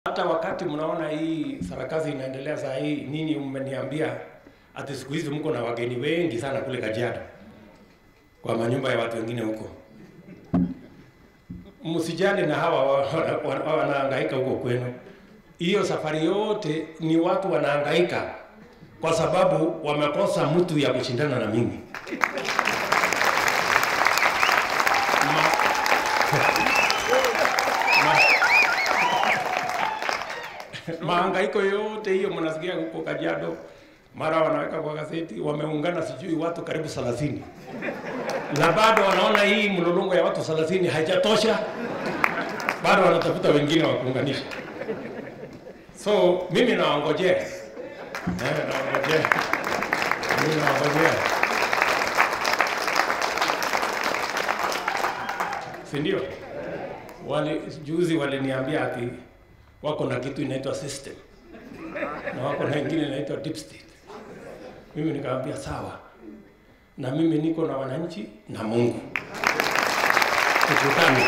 Hata wakati mnaona hii sarakasi inaendelea saa hii, nini mmeniambia ati siku hizi mko na wageni wengi sana kule Kajiado kwa manyumba ya watu wengine huko. Msijali na hawa wanahangaika wa, wa, wanahangaika huko kwenu. Hiyo safari yote ni watu wanahangaika kwa sababu wamekosa mtu ya kushindana na mimi. Ma, ma, mahangaiko yote hiyo mnasikia huko Kajiado, mara wanaweka kwa gazeti, wameungana sijui watu karibu 30 na bado wanaona hii mlolongo ya watu 30 haijatosha, bado wanatafuta wengine wa kuunganisha. So mimi nawangojea, eh, nawangojea, mimi nawangojea, si ndio? Wali, juzi waliniambia ati wako na kitu inaitwa system na wako na ingine inaitwa deep state. Mimi nikamwambia sawa, na mimi niko na wananchi na Mungu, tukutane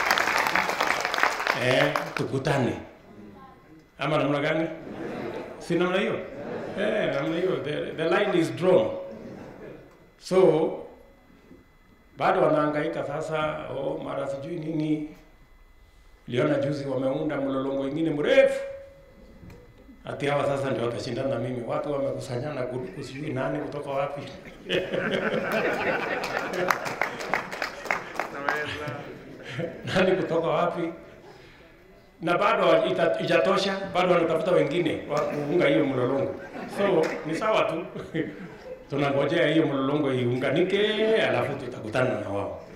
eh, tukutane ama namna gani? Si namna hiyo eh, namna hiyo, the, the line is drawn. So bado wanahangaika sasa, oh, mara sijui nini Liona juzi wameunda mlolongo ingine mrefu, ati hawa sasa ndio watashindana na mimi. Watu wamekusanyana kusijui nani kutoka wapi nani kutoka wapi, na bado ijatosha, bado wanatafuta wengine wa kuunga hiyo mlolongo. So ni sawa tu tunangojea hiyo mlolongo iunganike, alafu tutakutana na wao.